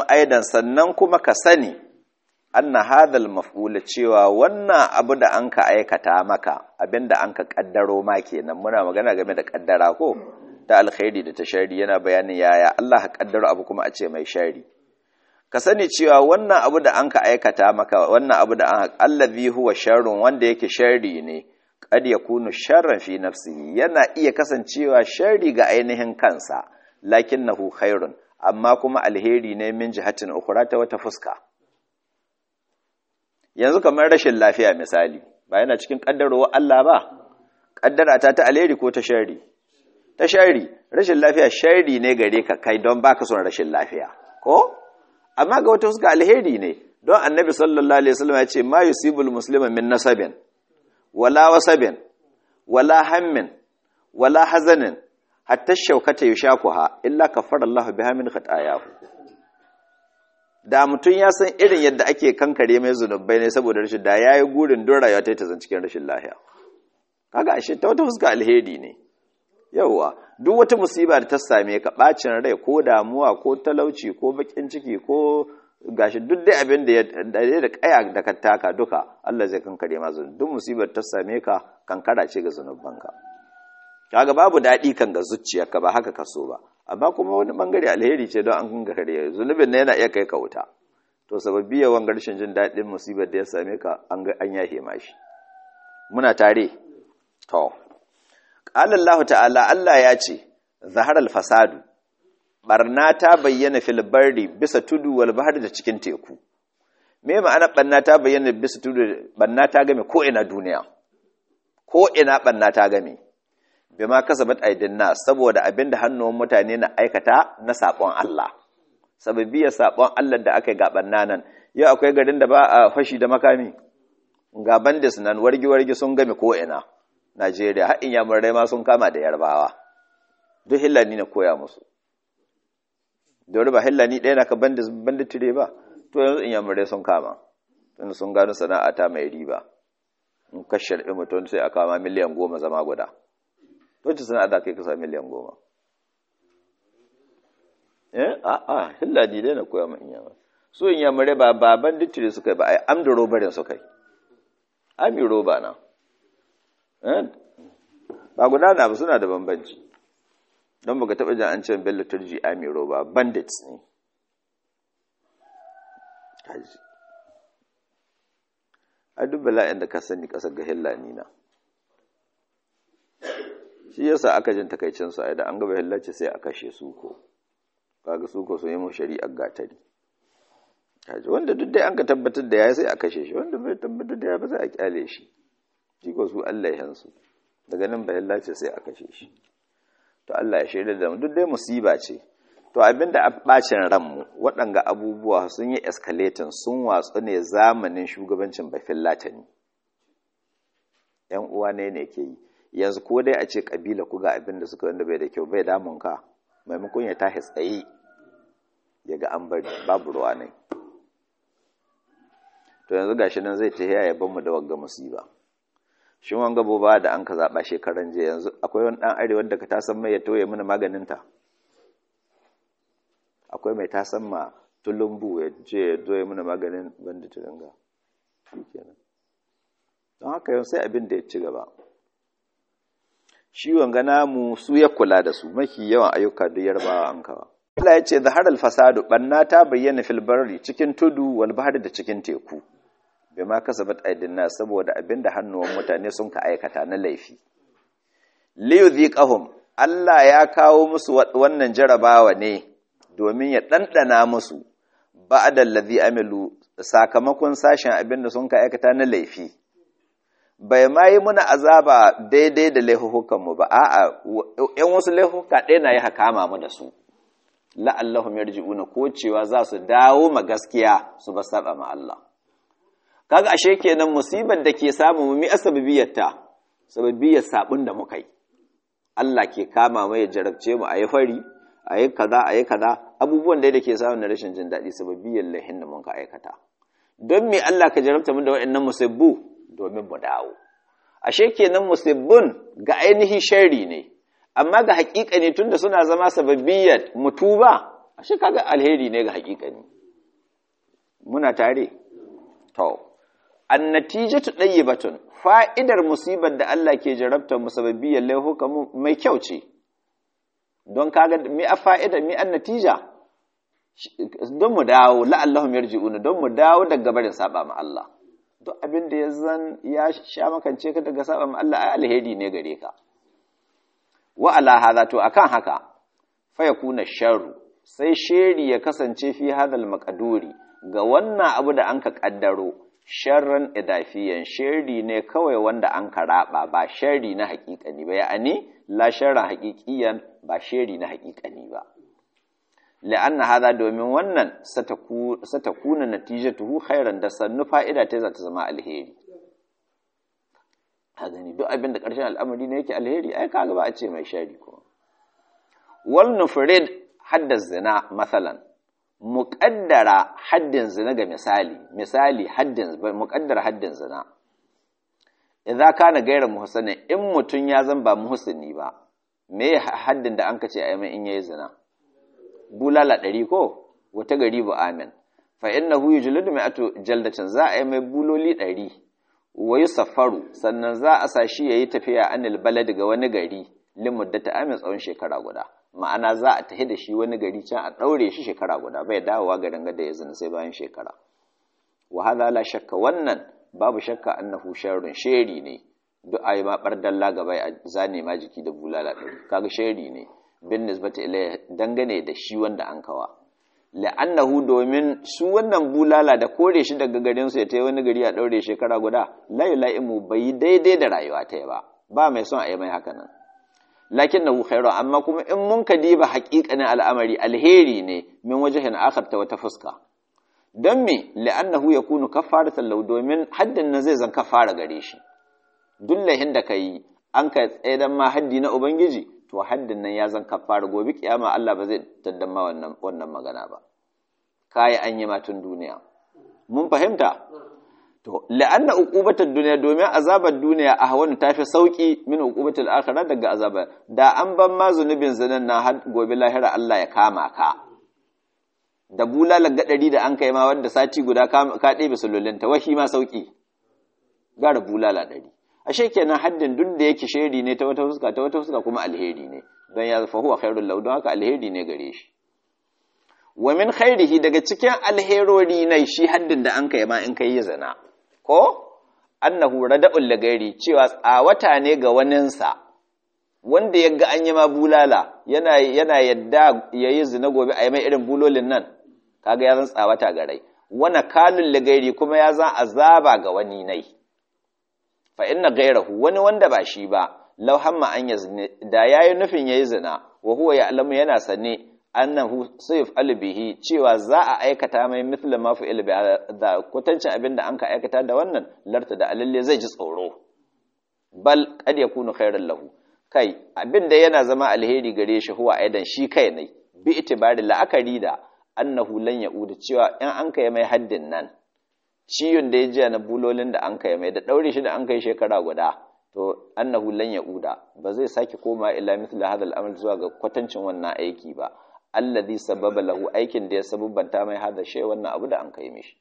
aidan sannan kuma ka sani anna hadhal maf'ula cewa wannan abu da an ka aikata maka abinda an ka kaddaro ma kenan muna magana game da kaddara ko ta alkhairi da ta shari yana bayanin yaya Allah ka kaddaro abu kuma a ce mai shari ka sani cewa wannan abu da an ka aikata maka wannan abu da an allazi huwa sharrun wanda yake sharri ne qad yakunu sharran fi nafsihi yana iya kasancewa sharri ga ainihin kansa lakinnahu khairun amma kuma alheri ne min jihatin ukhra ta wata fuska yanzu kamar rashin lafiya misali ba yana cikin kaddarowar Allah ba kaddara ta ta alheri ko ta shari ta shari rashin lafiya shari ne gare ka kai don baka son rashin lafiya ko amma ga wata fuska alheri ne don annabi sallallahu alaihi wasallam ya ce ma yusibul muslima min nasabin wala wasabin wala hammin wala hazanin hatta shaukata yushakuha illa kafara Allah biha min khatayahu da mutum ya san irin yadda ake kankare mai zunubai ne saboda rashin da yayi gurin don rayuwa ta zan cikin rashin lafiya kaga ashe ta wata fuska alheri ne yauwa duk wata musiba da ta same ka bacin rai ko damuwa ko talauci ko bakin ciki ko gashi duk dai abin da ya da kaya da ka taka duka Allah zai kankare ma zunubi duk musibar ta same ka kankara ce ga zunubanka kaga babu daɗi kan ga zuciyarka ba haka kaso ba amma kuma wani bangare alheri ce don an kunga kare zunubin na yana iya kai ka wuta to sababbi yawan garshin jin daɗin musibar da ya same ka an ga an yahe mashi muna tare to qala Allah ta'ala Allah ya ce zahar al-fasadu barna ta bayyana fil barri bisa tudu wal bahri da cikin teku me ma'ana barna ta bayyana bisa tudu barna ta game ko ina duniya ko ina barna ta game bima kasabat aidin nas saboda abinda hannun mutane na aikata na sabon Allah sababiyar sabon Allah da aka yi gaban nan yau akwai garin da ba a fashi da makami ga bandis nan wargi wargi sun game ko ina Najeriya har inyamurai ma sun kama da yarbawa duk hillani na koya musu da ba hillani ɗaya na ka bandis banditire ba to yanzu inyamurai sun kama tun sun gano sana'a ta mai riba in ka sharbi mutum sai a kama miliyan goma zama guda wacce suna da kai kasa miliyan goma eh a a hilladi dai na koya ma inyama su inyamare ba baban dittire suka yi ba ai amda robarin suka yi ami roba na ba guda na ba suna da bambanci don baka taɓa jan an ce bello turji ami roba bandits ne a duk bala'in da ka sani ƙasar ga hillani na shi yasa aka jin takaicin su da an gaba hillace sai a kashe suko kaga suko sun yi mu shari'ar gatari kaji wanda duk dai an ka tabbatar da ya sai a kashe shi wanda bai tabbatar da ya ba sai a kyale shi shi ko su Allah ya hansu daga nan bai hillace sai a kashe shi to Allah ya shaida da mu duk dai musiba ce to abinda a bacin ranmu waɗanga abubuwa sun yi escalating sun watsu ne zamanin shugabancin bafin latani yan uwa ne ne ke yi yanzu ko dai a ce kabila ku ga abin da suka wanda bai da kyau bai damun ka maimakon ya tashi tsaye ya ga an bari babu ruwa ne to yanzu gashi nan zai tafiya ya bamu da wagga musiba shi wanga boba da an ka zaba shekaran jiya yanzu akwai wani dan arewa da ka tasan mai ya toye mana maganin ta akwai mai tasan ma tulumbu ya je ya toye mana maganin banda tulunga shikenan don haka yau sai abin da ya ci gaba ciwon gana mu su ya kula da su mafi yawan ayyuka da yarbawa an kawa Allah ya ce zahar alfasadu banna ta bayyana fil barri cikin tudu wal bahri da cikin teku bima kasabat aidin nas saboda abinda hannuwan mutane sun ka aikata na laifi li yudhiqahum Allah ya kawo musu wannan jarabawa ne domin ya dandana musu ba'da allazi amilu sakamakon sashen abinda sun ka aikata na laifi bai ma yi muna azaba daidai da laifukanmu ba a'a yan wasu laifuka ɗaya na yi hakama mu da su la'allahum yarji'una ko cewa za su dawo ma gaskiya su ba saba ma Allah kaga ashe kenan musibar da ke samu mu mi asbabiyarta sababiyar sabun da muka yi Allah ke kama mai ya jarabce mu ayi fari ayi kaza ayi kaza abubuwan da ke samu na rashin jin daɗi sababiyar lahin da mun ka aikata don me Allah ka jarabta mu da waɗannan musibbu domin mu dawo ashe kenan musibbun ga ainihi sharri ne amma ga haƙiƙa ne tunda suna zama sababiyyar mutuba ashe kaga alheri ne ga haƙiƙa ne muna tare to annatijatu batun fa'idar musibar da Allah ke jarabtar musabbibiyar laihuka mai kyau ce don kaga mi a fa'ida mi an natija don mu dawo la'allahum yarji'una don mu dawo daga barin saba ma Allah duk abin da ya zan ya sha makance ka daga saba ma Allah ai alheri ne gare ka wa ala hadha to akan haka fa yakuna sharru sai sheri ya kasance fi hadal maqduri ga wannan abu da anka kaddaro sharran idafiyan sheri ne kawai wanda an karaba ba shari na haƙiƙani ba ya'ani la sharran haƙiƙiyan ba sheri na haƙiƙani ba la'anna hada domin wannan satakuna natijatuhu khairan da sannu fa'ida ta za ta zama alheri a gani duk abin da ƙarshen al'amari ne yake alheri ai kaga ba a ce mai shari ko wal nufrid hadda zina masalan muƙaddara haddin zina ga misali misali haddin muƙaddara haddin zina idza kana gaira muhsana in mutun ya zan ba muhsini ba me haddin da an kace a mai in yayi zina bulala ɗari ko wata gari bu amin fa innahu yujladu mi'atu jaldatin za a yi mai buloli ɗari wa yusaffaru sannan za a sa shi yayi tafiya anil balad ga wani gari limuddata amin tsawon shekara guda ma'ana za a tafi da shi wani gari can a ɗaure shi shekara guda bai dawowa garin da ya zina sai bayan shekara wa hadha la shakka wannan babu shakka annahu sharrun sheri ne duk ayi ma bardalla gaba a zane ma jiki da bulala ɗari kaga sheri ne bin nisbati ilayhi dangane da shi wanda an kawa la'annahu domin su wannan bulala da kore shi daga garin su ya tayi wani gari a daure shekara guda la yulaimu bai daidai da rayuwa ta ba ba mai son a yi mai haka nan lakinnahu khairu amma kuma in mun ka diba haƙiƙanin al'amari alheri ne min wajhin akhar ta wata fuska don me la'annahu yakunu kafaratan lau domin haddin nan zai zan kafara gare shi dullahin da kai an ka tsaidan ma haddi na ubangiji to haddin nan ya zan kafara gobe kiyama Allah ba zai taddama wannan wannan magana ba kai an yi matun duniya mun fahimta to la'anna uqubatud dunya domin azabar duniya ahwanu tafi sauki min uqubatul akhirah daga azaba da an ban ma zunubin zinan na har gobe lahira Allah ya kama ka da bulala gadari da an kai ma wanda sati guda ka ɗebe sululinta wahi ma sauki gara bulala ɗari ashe kenan haddin duk da yake sheri ne ta wata fuska ta wata fuska kuma alheri ne don ya fa huwa khairul lahu don haka alheri ne gare shi wa min khairihi daga cikin alherori ne shi haddin da an kai ma in kai zina ko annahu rada'ul lagairi cewa tsawata ne ga waninsa wanda ya ga an yi ma bulala yana yana yadda yayi zina gobe a yi mai irin bulolin nan kaga ya zan tsawata ga rai wana kalul lagairi kuma ya zan azaba ga wani nai fa inna gairahu wani wanda ba shi ba law hamma an yazni da yayi nufin yayi zina wa huwa ya'lamu yana sane annahu sayf albihi cewa za a aikata mai mithla ma fa'il bi da kwatancin abin da anka aikata da wannan larta da alalle zai ji tsoro bal qad yakunu khairan lahu kai abin da yana zama alheri gare shi huwa aidan shi kai ne bi itibari la'akari da annahu lan ya'uda cewa in an kai mai haddin nan ciyon da ya jiya na bulolin da an kai mai da daure shi da an kai shekara guda to annahu lan ya'uda ba zai sake koma ila mithla hadal amal zuwa ga kwatancin wannan aiki ba alladhi sababa lahu aikin da ya sabubanta mai hada shay wannan abu da an kai mishi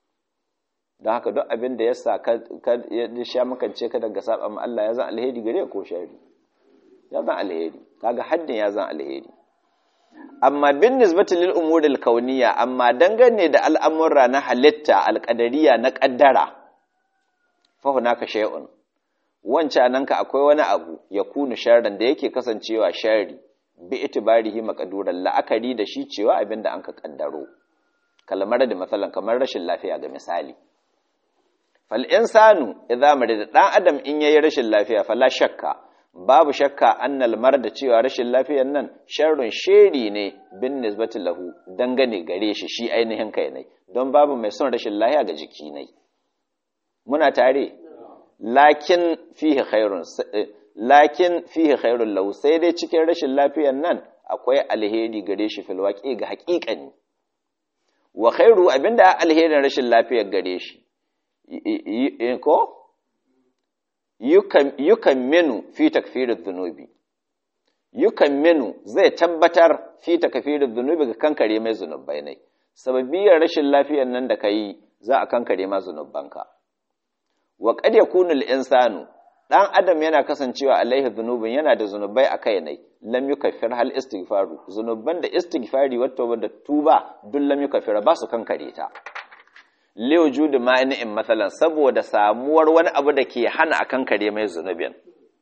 don haka duk abin da ya sa ka ya sha makance ka daga saba ma Allah ya zan alheri gare ko shari ya zan alheri kaga haddin ya zan alheri amma bin nisbati lil umuri al kauniyya amma dangane da al'amurra na halitta alqadariya na kaddara fa hunaka shay'un wancan nan ka akwai wani abu ya kunu sharran da yake kasancewa sharri bi itibarihi maqduran la'akari da shi cewa abinda an ka kaddaro kalmar da masalan kamar rashin lafiya ga misali fal insanu idza marida dan adam in yayi rashin lafiya fala shakka babu shakka annal marda cewa rashin lafiyar nan sharrun sheri ne bin nisbati lahu dangane gare shi shi ainihin kai ne don babu mai son rashin lafiya ga jiki ne muna tare lakin fihi khairun lakin fihi khairun lahu sai dai cikin rashin lafiyar nan akwai alheri gare shi fil waqi ga haƙiƙani wa khairu abinda alherin rashin lafiyar gare shi ko yukan minu fi takfirin zunubi yukan minu zai tabbatar fi takfirin zunubi ga kankare mai zunubai ne sababiyar rashin lafiyar nan da kai za a kankare ma zunubanka wa qad yakunu al-insanu dan adam yana kasancewa alaihi dhunubun yana da zunubai a kai ne lam yukaffir hal istighfaru zunuban da istighfari wato da tuba duk lam yukaffira ba su kankare ta li wujudi ma'ani'in masalan saboda samuwar wani abu da ke hana a kankare mai zunubin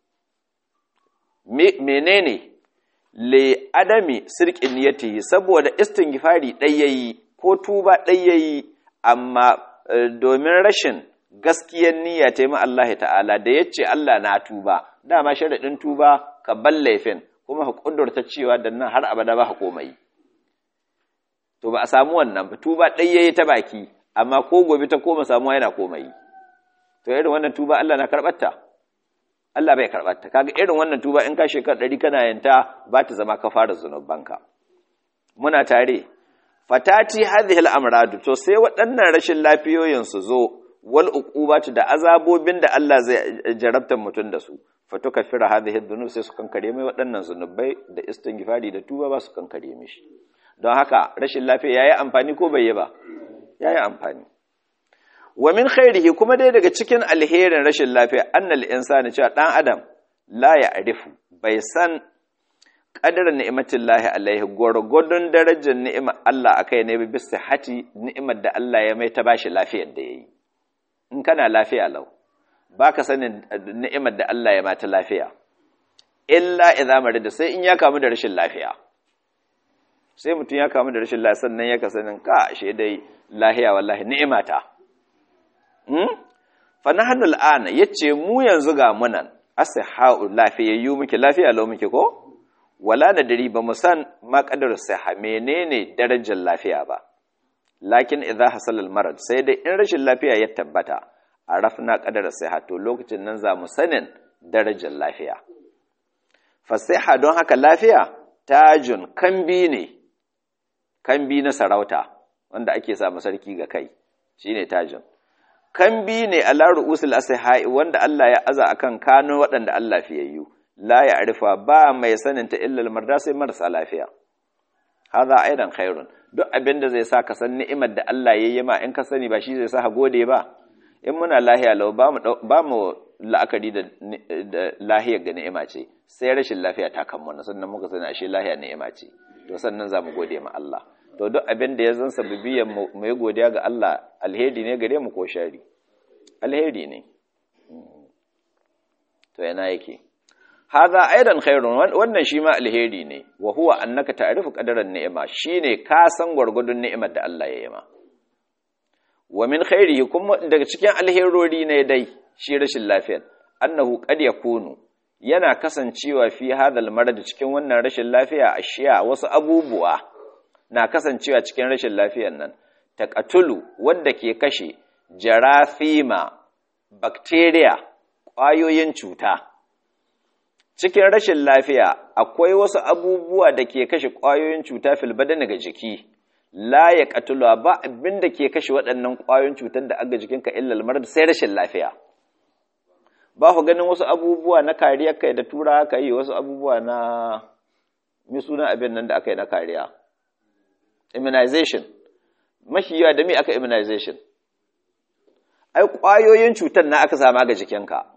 menene le adami sirqin niyyatihi saboda istighfari dai yayi ko tuba dai yayi amma domin rashin gaskiyar niyya ta yi Allah ta'ala da ya ce Allah na tuba dama sharaɗin tuba ka ban laifin kuma ka ƙudurta cewa da nan har abada ba ka komai to ba a samu wannan ba tuba ɗai yayi ta baki amma ko gobe ta koma samuwa yana komai to irin wannan tuba Allah na karɓarta Allah bai karɓarta kaga irin wannan tuba in ka shekar ɗari kana yanta ba ta zama ka fara zunubanka muna tare fatati hadhihi al-amradu to sai waɗannan rashin lafiyoyin su zo wal uqubatu da azabobin da Allah zai jarabta mutum da su fatuka fira hadhihi dhunub sai su kankare mai waɗannan zunubai da istighfari da tuba ba su kankare mishi don haka rashin lafiya yayi amfani ko bai yi ba yayi amfani wa min khairihi kuma dai daga cikin alherin rashin lafiya annal insani cewa dan adam la ya'rifu bai san qadarin ni'matillahi alaihi gwargwadon darajar ni'imar Allah akai ne bi sihhati ni'imar da Allah ya mai ta bashi lafiyar da yayi in kana lafiya lau ba ka sanin ni'imar da Allah ya mata lafiya illa idza marida sai in ya kamu da rashin lafiya sai mutum ya kamu da rashin lafiya sannan ya kasanin ka ashe dai lahiya wallahi ni'imata hmm fa nahnu al'ana yace mu yanzu ga munan asihau lafiyayyu muke lafiya lau muke ko wala nadri ba mu san ma qadar siha menene darajar lafiya ba lakin idza hasala al-marad sai dai in rashin lafiya ya tabbata arafna qadara siha to lokacin nan za mu sanin darajar lafiya fasiha don haka lafiya tajun kambi ne kambi na sarauta wanda ake sa sarki ga kai shine tajun kambi ne ala ru'usul asihai wanda Allah ya aza akan kano waɗanda Allah fiyayyu la ya arifa ba mai sanin ta illa al-marda sai marasa lafiya hadha aidan khairun duk abin da zai sa ka san ni'imar da Allah ya yi ma in ka sani ba shi zai sa ka gode ba in muna lahiya lau ba mu la'akari da lahiyar ga ni'ima ce sai rashin lafiya ta kan mana sannan muka sani ashe lahiya ni'ima ce to sannan za mu gode ma Allah to duk abin da ya zan sababiyan mu yi godiya ga Allah alheri ne gare mu ko shari alheri ne to yana yake hadha aidan khairun wannan shi ma alheri ne wa huwa annaka ta'rifu qadaran ni'ima shine ka san gwargwadon ni'imar da Allah ya yi ma wa min khairihi kuma daga cikin alherori ne dai shi rashin lafiyar annahu qad yakunu yana kasancewa fi hadal marad cikin wannan rashin lafiya ashiya wasu abubuwa na kasancewa cikin rashin lafiyar nan taqatulu wanda ke kashe jarafima bacteria ƙwayoyin cuta cikin rashin lafiya akwai wasu abubuwa da ke kashe ƙwayoyin cuta fil badani ga jiki la ya katulwa ba abin da ke kashe waɗannan ƙwayoyin cutar da aga jikinka illal marar sai rashin lafiya ba ku ganin wasu abubuwa na kariya kai da tura aka yi wasu abubuwa na mi suna abin nan da aka yi na kariya immunization mafi yawa da me aka immunization ai ƙwayoyin cutar na aka sama ga jikinka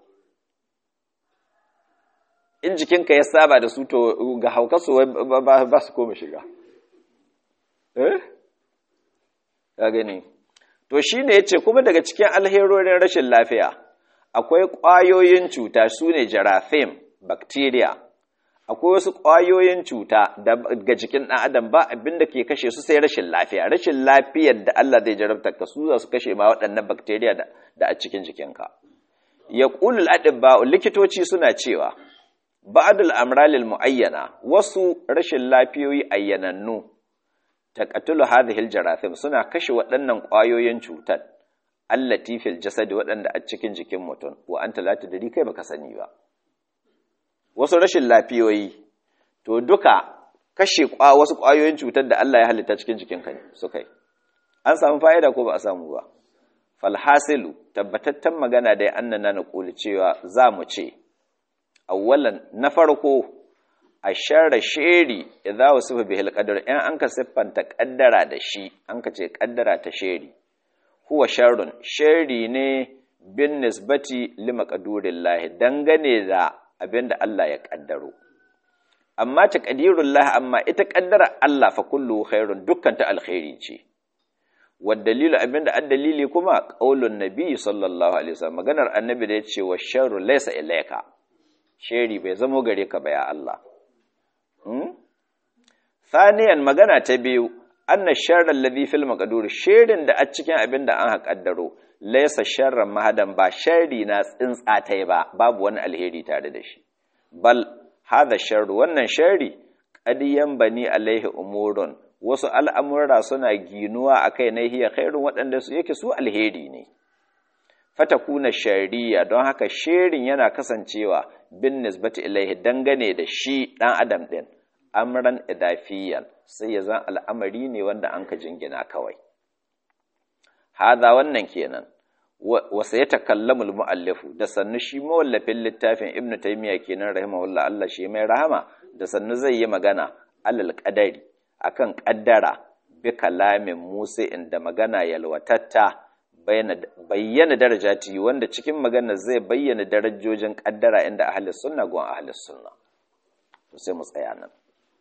in jikinka ya saba da su to ga haukasu ba su koma shiga eh ka gani to shine yace kuma daga cikin alherorin rashin lafiya akwai ƙwayoyin cuta sune jarafim bacteria akwai wasu ƙwayoyin cuta daga jikin ɗan adam ba abin da ke kashe su sai rashin lafiya rashin lafiyar da Allah zai jarabta ka su za su kashe ma waɗannan bacteria da a cikin jikinka ya ƙulul adibba likitoci suna cewa ba'dul amralil muayyana wasu rashin lafiyoyi ayyanannu taqatulu hadhihi aljarathim suna kashe waɗannan ƙwayoyin cutar allati fil jasad waɗanda a cikin jikin mutum wa anta la tadri kai baka sani ba wasu rashin lafiyoyi to duka kashe wasu ƙwayoyin cutar da Allah ya halitta cikin jikinka ne suka yi an samu fa'ida ko ba a samu ba falhasilu tabbatattan magana da annana na ƙuli cewa za mu ce awwalan na farko ashara sheri idza wasifa bihil qadar in an ka siffanta kaddara da shi an ka ce kaddara ta sheri huwa sharrun sheri ne bin nisbati lima qadurillahi dangane da abinda Allah ya kaddaro amma ta qadirullah amma ita kaddara Allah fa kullu khairun dukkan ta alkhairi ce wa dalilu abinda addalili kuma qaulun nabi sallallahu alaihi wasallam maganar annabi da yace wa sharru laysa ilayka sheri bai zamo gare ka ba ya Allah hmm? Saniyan magana ta biyu anna sharral ladhi fil maqdur shirin da a cikin abin da an haƙaddaro laysa sharran mahadan ba sharri na tsintsatai ba babu wani alheri tare da shi bal hadha sharru wannan sharri qad bani alaihi umurun wasu al'amura suna ginuwa akai na hiya khairun waɗanda su yake su alheri ne fatakuna shari'a don haka shirin yana kasancewa bin nisbati ilaihi dangane da shi ɗan adam ɗin amran idafiyan sai ya zan al'amari ne wanda an ka jingina kawai haza wannan kenan wasa ya takallamul mu'allifu da sannu shi mawallafin littafin ibnu taymiya kenan rahimahullah Allah shi mai rahama da sannu zai yi magana alal qadari akan qaddara bi kalamin musa inda magana yalwatatta bayyana darajati wanda cikin magana zai bayyana darajojin kaddara inda ahli sunna gon ahli sunna to sai mu tsaya nan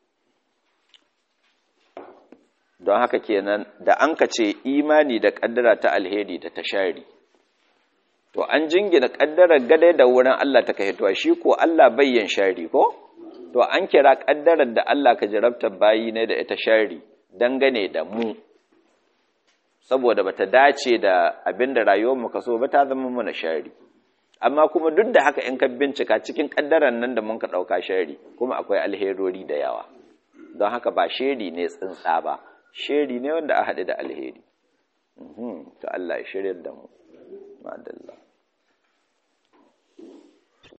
don haka kenan da an ka ce imani da kaddara ta alheri da ta shari to an jingina kaddarar gade da wurin Allah ta kahituwa shi ko Allah bayyan shari ko to an kira kaddarar da Allah ka jarabta bayi ne da ita shari dangane da mu saboda bata dace da abinda rayuwar mu kaso ba ta zama mana shari amma kuma duk da haka in ka bincika cikin kaddaran nan da mun ka dauka shari kuma akwai alherori da yawa don haka ba sheri ne tsintsa ba sheri ne wanda a haɗe da alheri to Allah ya shirya da mu madalla